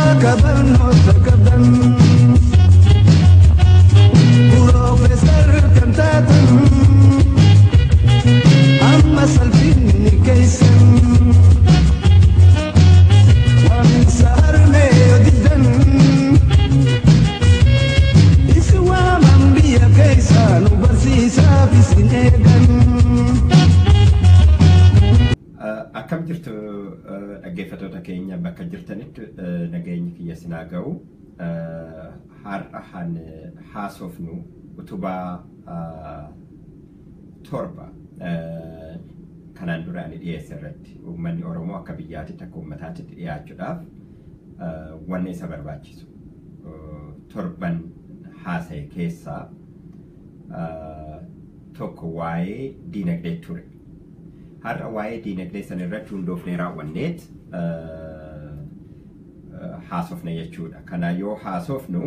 kabarnoota qabdan Piroofeesar kan taatan amma salphinni keessan Waaminsa harmee yoo diddan isi waaman biyya keessaa nu barsiisaaf isin eegan. Akkam jirtu dhaggeeffattoota keenya bakka jirtanitti nageenyi kiyya sinaa ga'u har'a han haasofnu utubaa torba kanaan dura ani dhiyeesse irratti uummanni Oromoo akka biyyaatitti akka uummataatti dhiyaachuudhaaf wanni isa barbaachisu torban haasa'e keessaa tokko waa'ee diinagdee ture. har'a waa'ee diinagdee san irratti hundoofnee raawwanneet haasofne jechuudha. Kana yoo haasofnu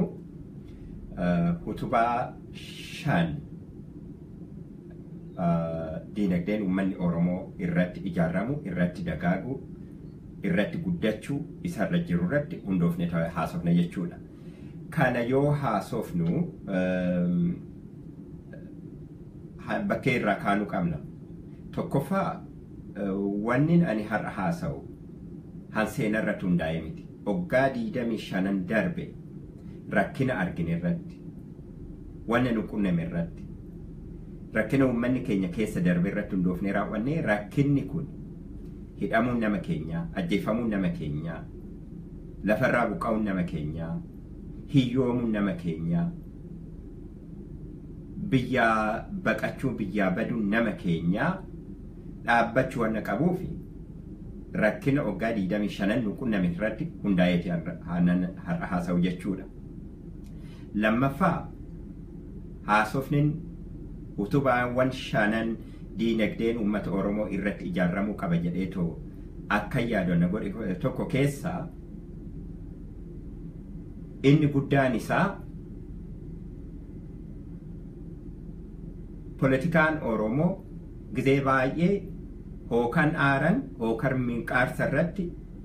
utubaa shan diinagdeen uummanni Oromoo irratti ijaaramu, irratti dagaagu, irratti guddachuu isarra jiru irratti hundoofne haasofne jechuudha. Kana yoo haasofnu bakkee irraa kaanuu qabna. Tokkoffaa wannin ani har'a haasa'u han seenaa irratti hundaa'e miti. Waggaa diidamii shanan darbe rakkina argine irratti, wanna nu qunname irratti, rakkina uummanni keenya keessa darbe irratti hundoofnee raawwanne rakkinni kun hidhamuun nama keenyaa, ajjeefamuun nama keenyaa, lafarraa buqqa'uun nama keenyaa, hiyyoomuun nama keenyaa, biyyaa baqachuu biyyaa baduun nama keenyaa dhaabbachuu wanna qabuufi rakkina waggaa diidamii shanan nu qunname irratti hundaa'eeti har'a haasa'u jechuudha. Lammaffaa haasofnin utubaawwan shanan diinagdeen uummata Oromoo irratti ijaaramuu qaba jedheetoo akka yaadonna godhe tokko keessaa inni guddaan isaa Poolitikaan Oromoo gizee baay'ee hookan aaran hookan minqaarsa irratti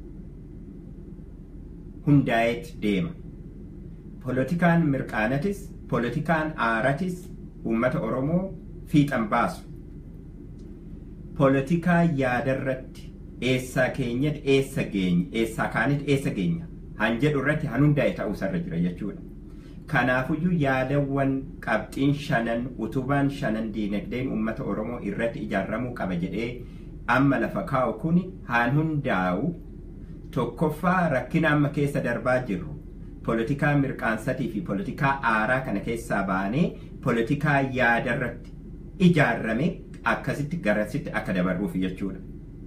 hundaa'eet deema. Poolitikaan mirqaanatis, poolitikaan aaratis uummata Oromoo fiixan baasu. Poolitikaa yaadarratti eessaa keenyatti eessa geenya, eessaa kaanitti eessa geenya han jedhu irratti han hundaa'e ta'uusarra jira jechuudha. Kanaafuyyuu yaadawwan qabxiin shanan utubaan shanan diinagdeen uummata Oromoo irratti ijaaramuu qaba jedhee amma lafa kaa'u kun haan hundaa'u tokkoffaa rakkina amma keessa darbaa jirru poolitikaa mirqaansatii fi poolitikaa aaraa kana keessaa baanee poolitikaa yaadarratti ijaarame akkasitti garasitti akka dabarruuf jechuudha.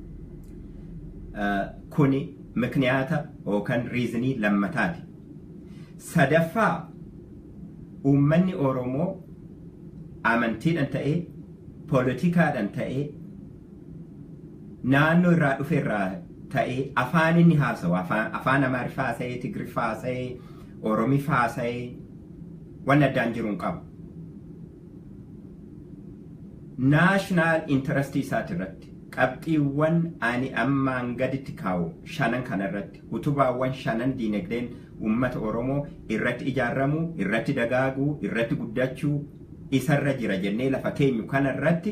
Kuni mikniyaata yookaan riizinii lammataati. Sadaffaa uummanni Oromoo amantiidhaan ta'ee poolitikaadhaan ta'ee naannoo irraa dhufe irraa ta'ee afaan inni haasawu afaan Amaariffaa haasa'ee Tigiriffaa haasa'ee Oromiffaa haasa'ee waan addaan jiru hin qabu. Naashinaal intarastii isaati irratti qabxiiwwan ani ammaan gaditti kaa'u shanan kana irratti utubaawwan shanan diinagdeen uummata Oromoo irratti ijaaramuu, irratti dagaaguu, irratti guddachuu isarra jira jennee lafa keenyu kana irratti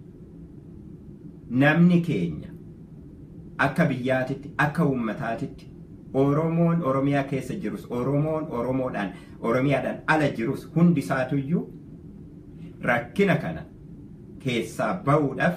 namni keenya akka biyyaatitti, akka uummataatitti Oromoon Oromiyaa keessa jirus, Oromoon Oromoodhaan, Oromiyaadhaan ala jirus hundi isaatuyyuu rakkina kana keessaa bahuudhaaf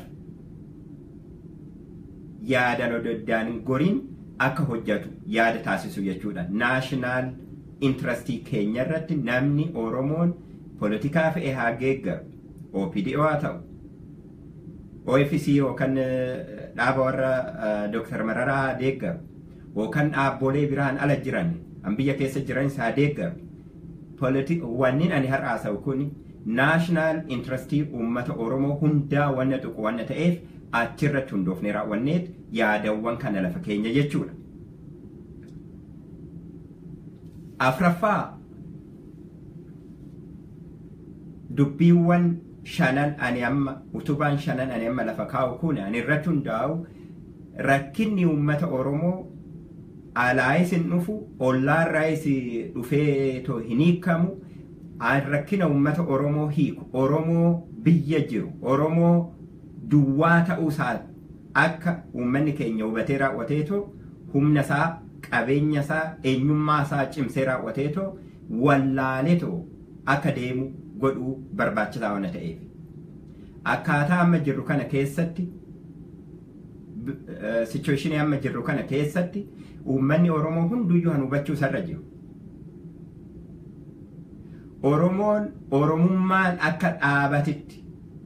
yaadan ododdaan goriin akka hojjetu yaada taasisu jechuudha. Naashinaal intarastii keenya irratti namni Oromoon poolitikaa fe'ee haa geeggaru. OPDO haa ta'u. OFC yookaan dhaaba warra Dooktar Mararaa haa deeggaru. Yookaan dhaabbolee biraan ala jiran an biyya keessa jiran haa deeggaru. Wanni ani har'a haasa'u kun naashinaal intarastii uummata Oromoo hundaa wanna tuqu wanna ta'eef achirratti hundoofnee raawwanneet yaadawwan kana lafa keenya jechuudha. Afraffaa dubbiiwwan shanan ani amma utubaan shanan ani amma lafa kaa'u kun ani irratti hundaa'u rakkinni uummata Oromoo alaayis hin dhufu ollaarraayis dhufee too hin hiikamu rakkina uummata oromoo hiiku oromoo biyya jiru oromoo duwwaa ta'uu isaa akka uummanni keenya hubatee raawwateetoo humna isaa qabeenya isaa eenyummaa isaa cimsee raawwateetoo wallaaleetoo akka deemu godhuu barbaachisaa waan ta'eef akkaataa amma jirru kana keessatti sichuweeshinii amma jirru kana keessatti uummanni oromoo hunduyyuu kan hubachuu isarra jiru. Oromoon oromummaan akka dhaabatitti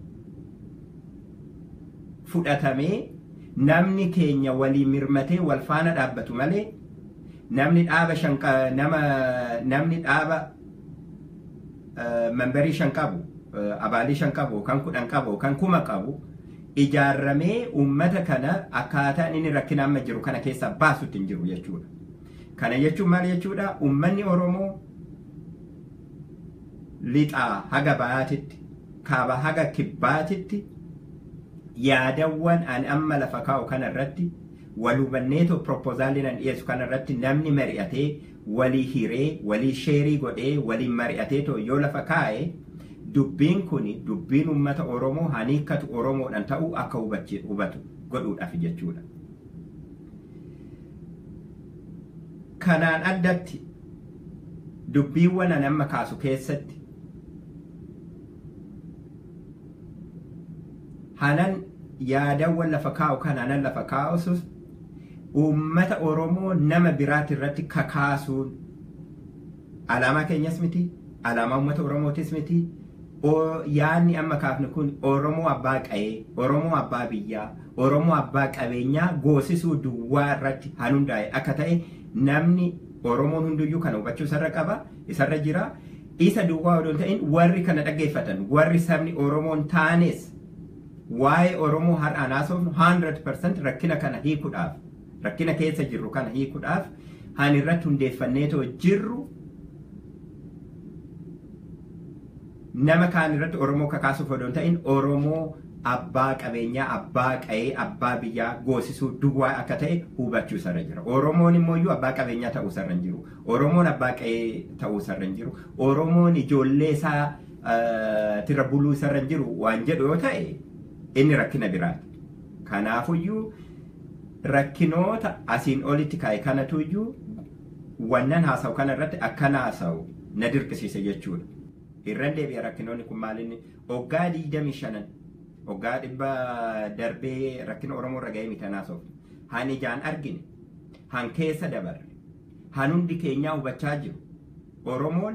fudhatamee namni keenya walii mirmatee wal faana dhaabbatu malee namni dhaaba shan nama namni dhaaba membarii shan qabu abaalii shan qabu kan kudhan qabu kan kuma qabu ijaarramee uummata kana akkaataan inni rakkina amma jiru kana keessa baasutti hin jiru jechuudha. Kana jechuun maal jechuudha? Uummanni Oromoo lixaa haga baatitti kaaba haga kibbaatitti yaadawwan an amma lafa kaa'u kana irratti wal hubanneetoo propoozaaliin an dhiyeessu kana irratti namni mari'atee walii hiree walii sheerii godhee waliin mari'ateetoo yoo lafa kaa'e dubbiin kun dubbiin uummata oromoo haniikkatu oromoodhaan ta'uu akka hubatu godhuudhaaf jechuudha. Kanaan addatti dubbiiwwan an amma kaasu keessatti hanan yaadawwan lafa kaa'u kan hanan lafa kaa'usus uummata oromoo nama biraati irratti kakaasuun alaamaa keenyas miti alaamaa uummata oromootis miti yaadni amma kaafne kun oromoo abbaa qa'ee oromoo abbaa biyyaa oromoo abbaa qabeenyaa goosisuu duwwaa irratti han hundaa'e akka ta'e namni oromoon hunduyyuu kana hubachuu isarra qaba isarra jira isa duwwaa odoo ta'in warri kana dhaggeeffatan warri sabni oromoon taanes waa'ee oromoo har'aan haasofnu 100% rakkina kana hiikuudhaaf rakkina keessa jirru kana hiikuudhaaf han irratti hundeeffanneetoo jirru nama kaan irratti oromoo kakaasuuf odoo ta'in oromoo abbaa qabeenyaa abbaa qa'ee abbaa biyyaa goosisuu duwwaa akka ta'e hubachuu isarra jira oromoon immoo abbaa qabeenyaa ta'uu isarra hin jiru oromoon abbaa qa'ee ta'uu isarra hin jiru oromoon ijoollee isaa tira buluu isarra hin jiru waan jedhu yoo ta'e inni rakkina biraati kanaafuyyuu rakkinoota asiin olitti kaa'e kanatuyyuu wannan haasa'u kana irratti akkana haasa'u na dirqisiise jechuudha. irran deebi'a rakkinoonni kun maalinni hoggaa digdamii shanan hoggaa dhibba darbee rakkina oromoo irra ga'ee miti haasofnu han ijaan argine han keessa dabarre han hundi keenyaa hubachaa jiru oromoon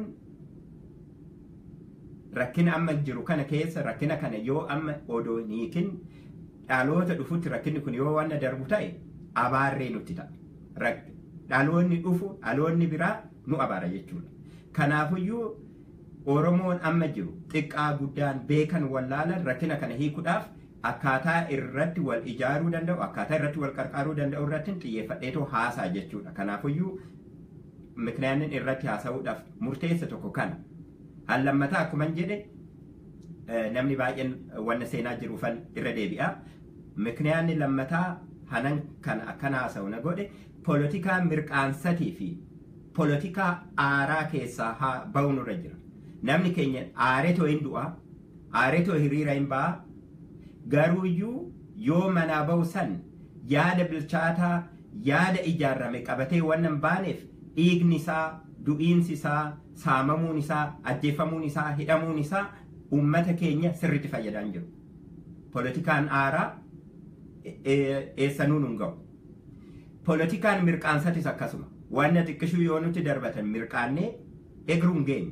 rakkina amma jiru kana keessa rakkina kana yoo amma odoo hiikin dhaloota dhufutti rakkinni kun yoo wanna darbu ta'e abaarree nutti ta'a dhaloonni dhufu dhaloonni biraa nu abaara jechuudha kanaafuyyuu Oromoon amma jiru xiqqaa guddaan beekan wallaalan rakkina kana hiikuudhaaf akkaataa irratti wal ijaaruu danda'u akkaataa irratti wal qarqaaruu danda'u irratti xiyyeeffadheetoo haasaa jechuudha. Kanaafuyyuu miknaannin irratti haasa'uudhaaf murteessa tokko kana. Han lammataa akkuma jedhe namni baay'een wanna seenaa jiruufan irra deebi'a. Miknaanni lammataa hanan kana akkana haasa'u na godhe poolotikaa mirqaansatii fi poolotikaa aaraa keessaa ba'uun irra jira. namni keenya aaretoo hin du'a aaretoo hiriira hin ba'a garuuyyuu yoo manaa ba'u san yaada bilchaataa yaada ijaarrame qabatee wannan baaneef dhiigni isaa du'iinsi isaa saamamuun isaa ajjeefamuun isaa hidhamuun isaa ummata keenya sirritti fayyadaan jiru poolotikaan aaraa eessanuun hin ga'u poolotikaan mirqaansatis akkasuma wanna xiqqishuu yoo nuti darbatan mirqaannee egruun geenye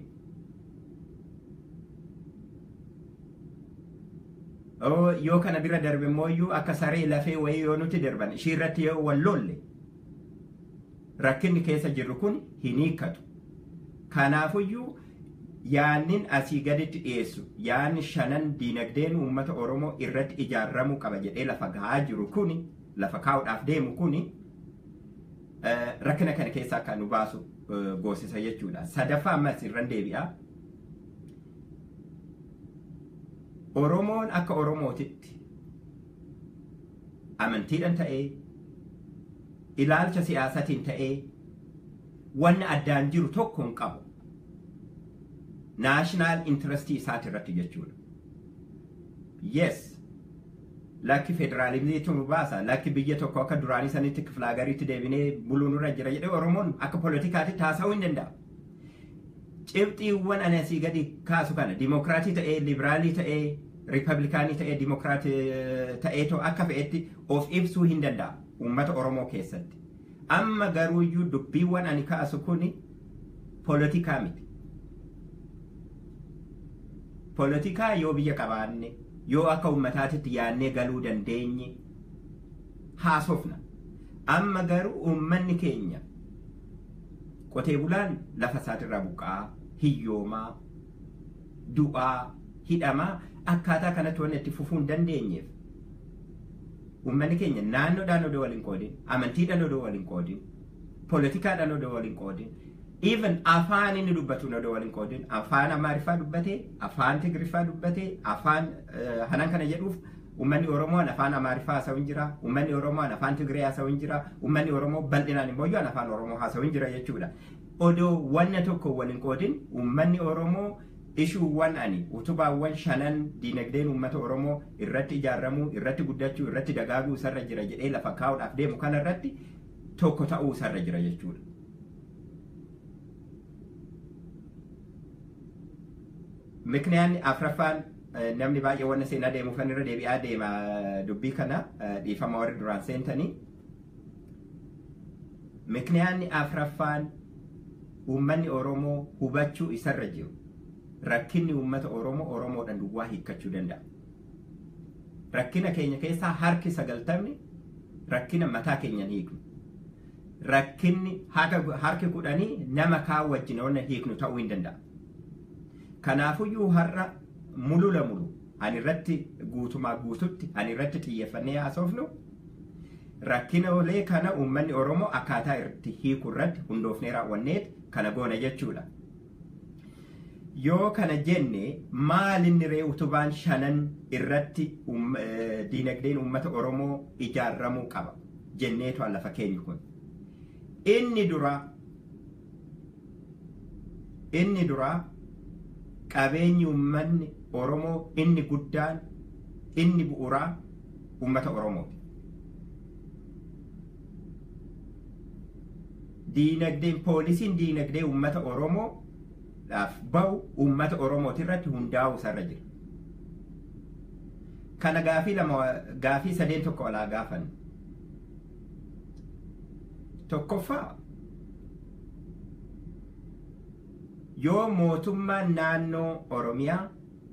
yoo kana bira darbe immoo akka saree lafee wayii yoo nuti darban ishii irratti yoo wal lolle rakkinni keessa jirru kun hin hiikkatu. Kanaafuyyuu yaannin asii gaditti dhiyeessu yaanni shanan diinagdeen uummata Oromoo irratti ijaarramuu qaba jedhee lafa gahaa jiru kuni lafa kaa'uudhaaf deemu kuni rakkina kana keessaa akka nu baasu goosisa jechuudha. Sadaffaa ammas irran deebi'a. Oromoon akka Oromootitti amantiidhaan ta'ee ilaalcha siyaasatiin ta'ee wanni addaan jiru tokko hin qabu. Naashinaal intirestii isaati irratti jechuudha. Yes. Lakki federaalizimiitu nu baasa. Lakki biyya tokko akka duraanii sanitti kifilaagariitti deebinee buluu nurra jira jedhee Oromoon akka poolitikaatti taasisuu hin danda'a. Cibxiiwwan ani asii gadi kaasu kana dimokiraatii ta'ee, liberaalii ta'ee, riipablikaanii ta'ee, dimokiraatii ta'ee akka fe'etti of ibsuu hin danda'a uummata Oromoo keessatti. Amma garuuyyuu dubbiiwwan ani kaasu kuni poolitikaa miti. Poolitikaa yoo biyya qabaanne yoo akka uummataatitti yaannee galuu dandeenye haasofna. Amma garuu uummanni keenya qotee bulaan lafa isaatirraa buqqa'aa, hiyyoomaa, du'aa, hidhamaa akkaataa kanatti waan itti fufuu hin dandeenyeef. Uummanni keenya naannoodhaan odoo waliin qoodin, amantiidhaan odoo waliin qoodin, poolitikaadhaan odoo waliin qoodin, even afaan inni dubbatu odoo waliin qoodin, afaan Amaariffaa dubbatee, afaan Tigriffaa dubbatee, afaan hanan kana jedhuuf Uummanni Oromoo afaan Amaariffaa haasa'u hin jira, uummanni Oromoo afaan Tigree haasa'u hin jira, uummanni Oromoo bal'inaan immoo afaan Oromoo haasa'u hin jira jechuudha. Odoo wanna tokko waliin qoodin uummanni Oromoo ishuuwwan ani utubaawwan shanan diinagdeen uummata Oromoo irratti ijaaramuu, irratti guddachuu, irratti dagaaguu isarra jira jedhee lafa kaa'uudhaaf deemu kanarratti tokko ta'uu isarra jira jechuudha. Mikniyaan afraffaan namni baay'ee wanna seenaa deemuufan irra deebi'aa deema dubbii kana dhiifama warri duraan seentanii. Mikniyaanni afraffaan uummanni Oromoo hubachuu isarra jiru. Rakkinni uummata Oromoo Oromoodhaan duwwaa hiikkachuu danda'a. Rakkina keenya keessaa harki sagaltamni rakkina mataa keenyan hiiknu. Rakkinni harki kudhanii nama kaan wajjin wanna hiiknu ta'uu hin danda'a. Kanaafuyyuu har'a mulula mulu ani irratti guutumaa guututti ani irratti xiyyeeffannee haasofnu rakkina olee kana uummanni Oromoo akkaataa itti hiiku irratti hundoofnee raawwanneet kana goona jechuudha. Yoo kana jenne maalinni ree utubaan shanan irratti diinagdeen uummata Oromoo ijaarramuu qaba jenneetu lafa keenyu kun. Inni duraa inni duraa qabeenyi uummanni Oromoo inni guddaan inni bu'uuraa uummata Oromooti. Diinagdeen poolisiin diinagdee uummata Oromoodhaaf bahu uummata Oromooti irratti hundaa'uu isarra jira. Kana gaafii lama gaafii sadeen tokko alaa gaafan. Tokkoffaa yoo mootummaan naannoo Oromiyaa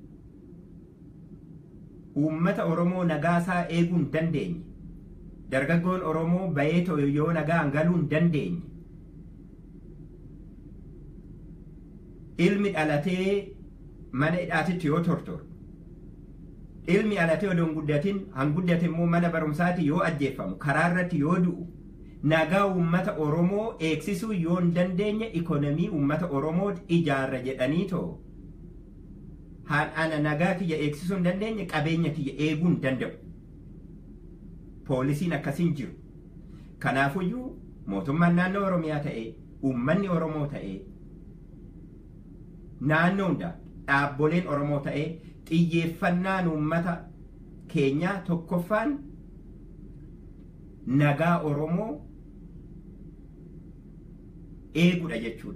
uummata Oromoo nagaasaa eeguu hin dandeenye dargaggoon Oromoo bahee yoo nagaan galuu hin dandeenye ilmi dhalatee mana hidhaatitti yoo tortoru ilmi dhalatee odoo hin guddatin hanguddate immoo mana barumsaatti yoo ajjeeffamu karaa irratti yoo du'u nagaa uummata Oromoo eegsisuu yoo hin dandeenye ikonomii uummata Oromoo ijaarra jedhanii too ana nagaa kiyya eegsisuu hin dandeenye qabeenya kiyya eeguu hin danda'u. Poolisiin akkasiin jiru. Kanaafuyyuu mootummaan naannoo Oromiyaa ta'ee uummanni Oromoo ta'ee naannoo hundaa dhaabboleen Oromoo ta'ee xiyyeeffannaan uummata keenyaa tokkoffaan nagaa Oromoo eeguudha jechuudha.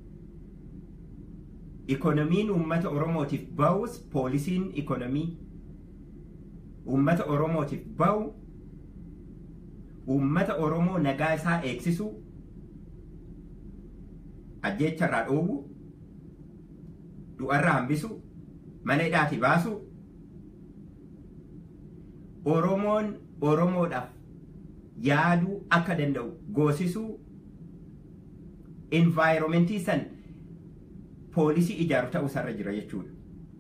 Ikonomiin uummata Oromootiif bahus poolisiin ikonomii uummata Oromootiif bahu uummata Oromoo nagaa isaa eegsisu ajjeecharraa dhoobu du'arraa hambisu mana hidhaati baasu Oromoon Oromoodhaaf yaaduu akka danda'u goosisuu envaayiromentii san poolisii ijaaru ta'uu isarra jira jechuudha.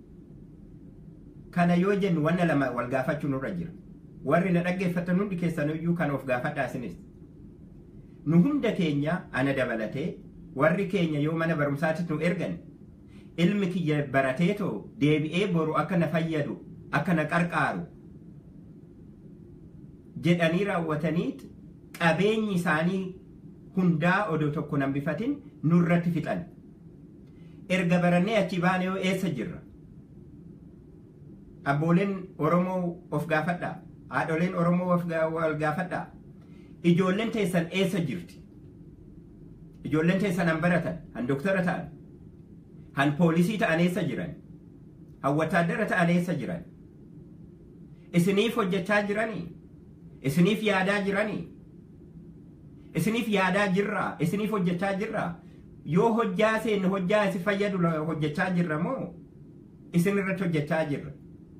Kana yoo jennu wanna lama wal gaafachuu nurra jira. Warri na dhaggeeffatan hundi keessaniyyuu kan of gaafadhaa isinis. Nu hunda keenya ana dabalatee warri keenya yoo mana barumsaatti nu ergan ilmi kiyya barateetoo deebi'ee boru akka na fayyadu akka na qarqaaru jedhanii raawwataniit qabeenyi isaanii hundaa odoo tokko nan bifatin nurratti fixan erga barannee achi baane yoo eessa jirra abbooleen oromoo of gaafadhaa haadholeen oromoo of ga- wal gaafadhaa ijoolleen teessan eessa jirti ijoolleen teessan han baratan han doktara ta'an han poolisii ta'an eessa jiran han wataadara ta'an eessa jiran isiniif hojjechaa jiranii isiniif yaadaa jiranii isiniif yaadaa jirraa isiniif hojjechaa jirraa yoo hojjaa seenne hojjaa isi fayyadu la- hojjechaa jirra moo isin irratti hojjechaa jirra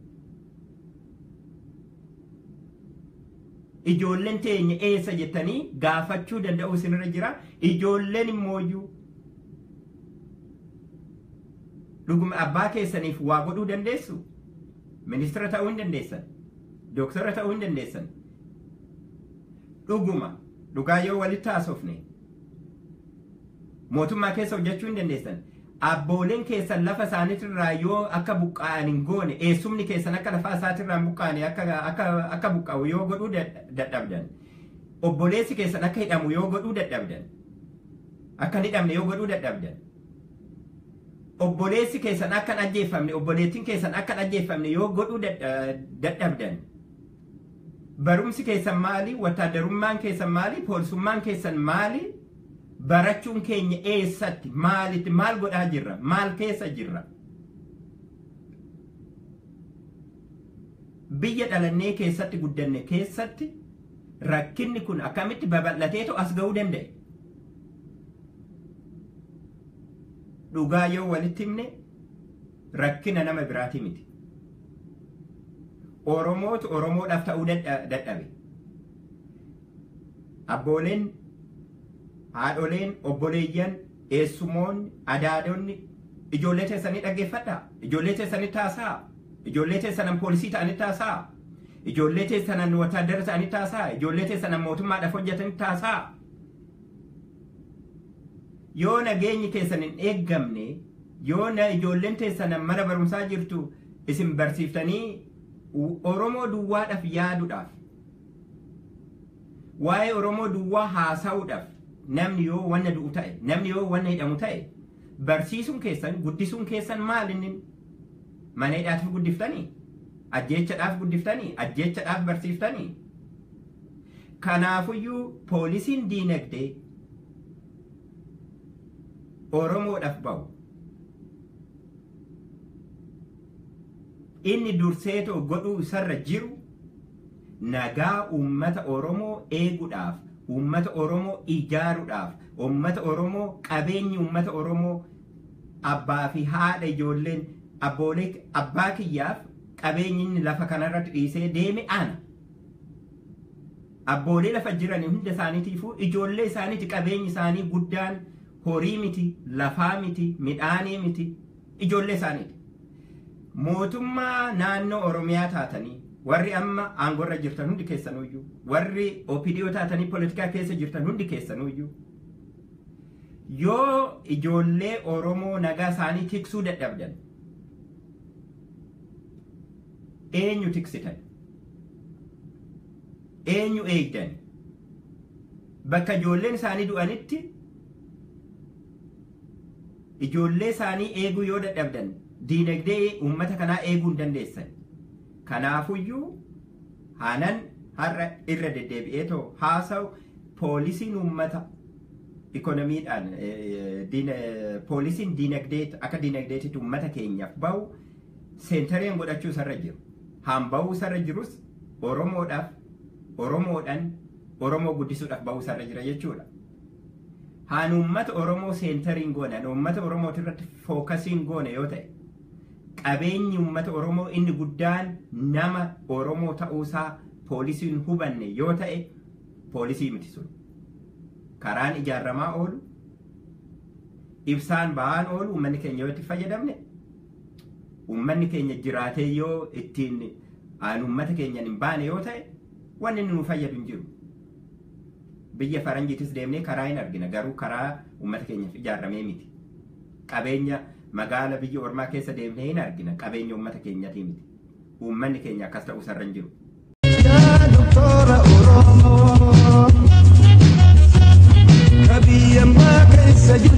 ijoolleen teenya eessa jettanii gaafachuu danda'u isinirra jira ijoolleen immooyyuu dhuguma abbaa keessaniif waa godhuu dandeessu ministira ta'uu hin dandeessan dooktara ta'uu hin dandeessan dhuguma dhugaa yoo walitti haasofne mootummaa keessa hojjechuu hin dandeessan abbooleen keessan lafa isaaniitirraa yoo akka buqqa'an hin goone eessumni keessan akka lafaa isaatirraa hin buqqaane akka akka akka buqqa'u yoo godhuu dad- dadhabdan obboleessi keessan akka hidhamu yoo godhuu dadhabdan akka hin hidhamne yoo godhuu dadhabdan obboleessi keessan akka hin ajjeeffamne obboleettiin keessan akka hin ajjeeffamne yoo godhuu dadha- dadhabdan barumsi keessan maali wataaddarummaan keessan maali poolisummaan keessan maali barachuun keenya eessatti maalitti maal godhaa jirra maal keessa jirra biyya dhalannee keessatti guddanne keessatti rakkinni kun akkamitti babal'ateetu as ga'uu danda'e dhugaa yoo walitti himne rakkina nama biraati miti oromootu oromoodhaaf ta'uu dadha- dadhabe abbooleen haadholeen obboleeyyan eessumoonni adaadonni ijoollee teessanii dhaggeeffadhaa ijoollee teessanii taasaa ijoollee teessanan poolisii ta'anii taasaa ijoollee teessanan wataadara ta'anii taasaa ijoollee teessanan mootummaadhaaf hojjetanii taasaa yoo nageenyi keessan hin eeggamne yoo na ijoolleen teessanan mana barumsaa jirtu isin barsiiftanii u- oromoo duwwaadhaaf yaaduudhaaf waa'ee oromoo duwwaa haasa'uudhaaf namni yoo wanna du'u ta'e namni yoo wanna hidhamu ta'e barsiisuun keessan guddisuun keessan maal inni mana hidhaatiif guddiftanii ajjeechadhaaf guddiftanii ajjeechadhaaf barsiiftanii kanaafuyyuu poolisiin diinagdee oromoodhaaf ba'u inni durseetoo godhuu isarra jiru nagaa uummata oromoo eeguudhaaf uummata oromoo ijaaruudhaaf uummata oromoo qabeenyi uummata oromoo abbaa fi haadha ijoolleen abboolee abbaa kiyyaaf qabeenyi inni lafa kanarratti dhiisee deeme ana abboolee lafa jiran hunda isaaniitiifuu ijoollee isaaniiti qabeenyi isaanii guddaan horii miti lafaa miti midhaanii miti ijoollee isaaniiti mootummaa naannoo oromiyaa taatanii warri amma aangorra jirtan hundi keessanuyyuu warri opidiyoo taatanii poolitikaa keessa jirtan hundi keessanuyyuu yoo ijoollee oromoo nagaa isaanii tiksuu dadhabdan eenyu tiksitan eenyu eegdan bakka ijoolleen isaanii du'anitti ijoollee isaanii eeguu yoo dadhabdan diinagdee uummata kanaa eeguu hin dandeessan kanaafuyyuu hanan har'a irra deddeebi'ee too haasa'u poolisiin uummata ikonomiidhaan poolisiin diinagdee akka diinagdeetitti uummata keenyaaf bahu seentariin godhachuu isarra jiru haan bahuu isarra jirus oromoodhaaf oromoodhaan oromoo guddisuudhaaf bahuu isarra jira jechuudha. Haan uummata oromoo seentariin goone haan uummata oromooti irratti fookasiin goone yoo ta'e qabeenyi uummata oromoo inni guddaan nama oromoo ta'uusaa poolisiin hubanne yoo ta'e poolisii miti sun karaan ijaaramaa oolu ibsaan ba'aan oolu uummanni keenya yoo itti fayyadamne uummanni keenya jiraatee yoo ittiin aan uummata keenyan hin baane yoo ta'e wanni nu fayyadu hin jiru. Biyya faranjiitis deemnee karaa hin argina garuu karaa uummata keenyaaf ijaaramee miti. Qabeenya magaala biyya ormaa keessa deemnee hin argina qabeenya uummata keenyatii miti. Uummanni keenya akkas ta'uu isarra hin jiru. Yaa doktora Oromoo biyyambaa keessa jiru